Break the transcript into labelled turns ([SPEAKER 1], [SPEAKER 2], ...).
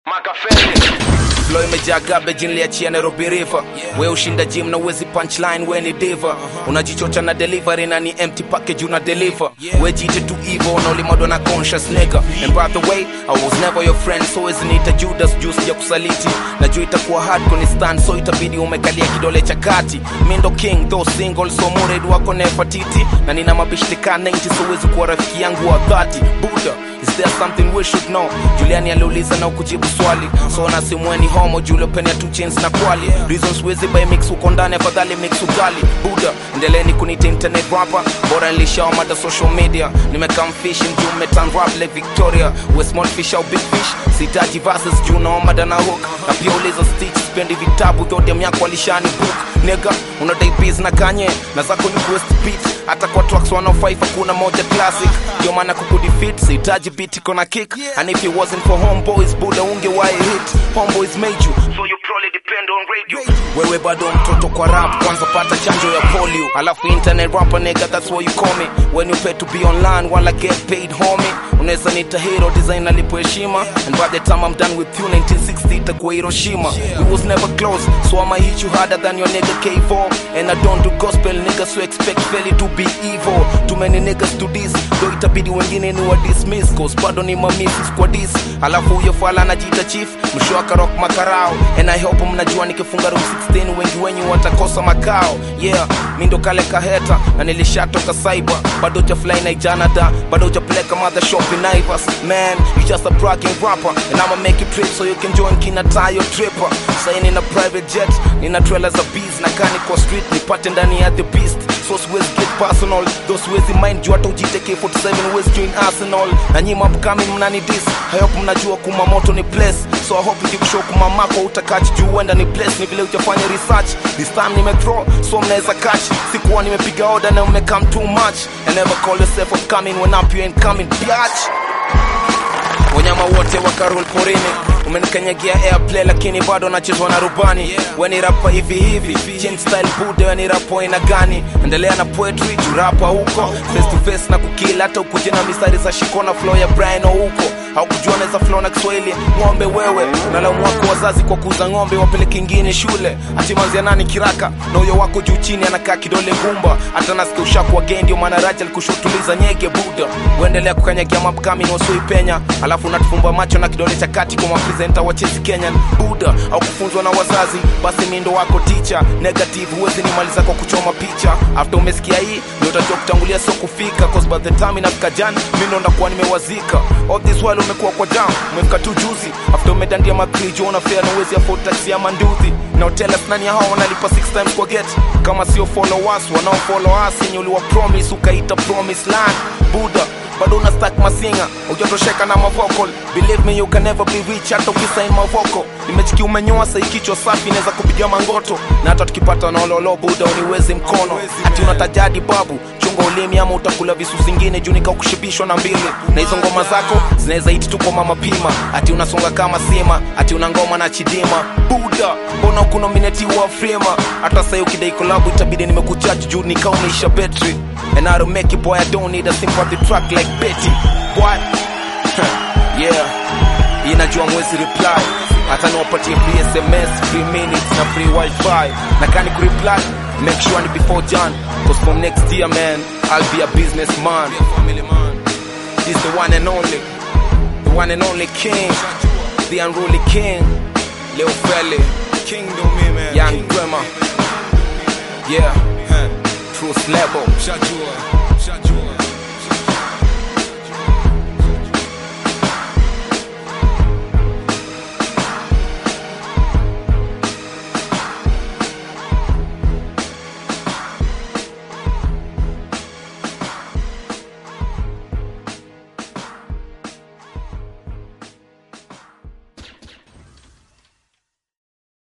[SPEAKER 1] Makafeli Flow imejaa garbage niliachia Nairobi River. We ushinda gym na uwezi punchline, we ni diva. Unajichocha na delivery na ni empty package una deliver. We jite tu evil na ulimadwa na conscious nigga. And by the way, I was never your friend, so wezi niita Judas juice ya kusaliti. Najua itakuwa hard kuni stand, so itabidi umekalia kidole cha kati. Mi ndo king, though single, so mured wako nefatiti. Na nina mabishti ka 90, so wezi kuwa rafiki yangu wa 30. Buddha, Is there something we should know? Juliani aliuliza na ukujibu swali so na simweni homo Julio penia two chains na kwali reasons wezi by mix uko ndani afadhali mix ugali Buddha endeleni kunita internet rapper bora nilishawa mada social media nimekam fish mjuu metan rap like Victoria we small fish au big fish sitaji verses juu naomba dana hook na pia uliza stitch spendi vitabu vyote myako alishani book nigga unadai biz na kanye na zako ni west beat hata kwa tracks 105 hakuna moja classic ndio maana kukudefeat sihitaji beat iko na kick and if it wasn't for homeboys buda ungewahi hit homeboys made you so you probably depend on radio wewe bado mtoto kwa rap kwanza pata chanjo ya polio alafu internet rapper nigga that's what you call me when you pay to be online while I get paid homie unaweza nita hero design alipo heshima and by the time I'm done with you 1960 itakuwa Hiroshima we was never close so I'ma hit you harder than your nigga K4 and I don't do gospel niggas so expect fairly to be evil too many niggas to this though itabidi wengine ni wa dismiss cause bado ni mamisis kwa this alafu huyo fala anajiita chief msho akarok makarao and I hope mnajua nikifunga room 16 wengi wenyu watakosa makao yeah mi ndo kale kaheta na nilishatoka cyber bado jafly na ijanada bado ujapeleka mother shop in Naivas man you just a bragging rapper and I'ma make it trip so you can join kina tayo tripper sai nina private jet nina trailer za bees na kani kwa street nipate ndani ya the beast so siwezi get personal though siwezi mind juu hata ujite K47 wezi join Arsenal na nyima upcoming mnani dis I hope mnajua kuma moto ni place so I hope ikikushow kuma mako utakachi juu huenda ni place ni vile ujafanya research this time nime throw so mnaweza catch sikuwa nimepiga order na umecome too much and never call yourself upcoming when up you ain't coming biatch wanyama wote wakarol porini umenikanyagia airplay lakini bado nachezwa na rubani weni rapa hivi hivi Chain style bude weni rapo aina gani endelea na poetry jurapa huko face to face na kukila hata ukuje na mistari za shikona flow ya Brian huko haukujua naweza flow na Kiswahili ng'ombe wewe nalaumu wako wazazi kwa kuuza ng'ombe wapeleke ingine shule atimanzia nani kiraka na huyo wako juu chini anakaa kidole gumba hata nasikia ushaku wa gay ndio maana Raja alikushutuliza nyege buda uendelea kukanyagia mapkami na usioipenya alafu unatufumba macho na kidole cha kati kwa mapresenta wa Chelsea Kenyan buda au kufunzwa na wazazi basi mindo wako teacher negative huwezi nimaliza kwa kuchoma picha after umesikia hii ndio utajua kutangulia sio kufika cause by the time inafika jan mimi ndo ndakuwa nimewazika all this while umekuwa kwa jam umefika tu juzi after umedandia makrijo una fare na uwezi afford taxi ya manduthi na hotel nani hao wanalipa six times kwa get kama sio followers wanao follow us yenye uliwa promise ukaita promise land buda bado una stack masinga ujatosheka na mavocal believe me you can never be rich hata ukisain mavoko nimechiki umenyoa sai kichwa safi inaweza kupiga mangoto na hata tukipata nololo buda uniwezi mkono ati unatajadi babu chunga ulimi ama utakula visu zingine juu nika kushibishwa na mbili na hizo ngoma zako zinaweza iti tu kwa mama pima ati unasonga kama sima ati una ngoma na chidima buda mbona ukunominatiwa frema hata sai ukidai kolabu itabidi nimekuchaji juu nikaumeisha betri And I don't make it, boy, I don't need a sympathy track like Betty. Boy, yeah, inajua mwezi reply hata niwapatie free sms free minutes na free wifi na kani kureply make sure ni before jan cause from next year man i'll be a businessman this the one and only the one and only king the unruly king leo fele
[SPEAKER 2] King do me, man.
[SPEAKER 1] young
[SPEAKER 2] King.
[SPEAKER 1] grandma yeah
[SPEAKER 2] Huh.
[SPEAKER 1] truth level
[SPEAKER 2] Shajua, Shajua.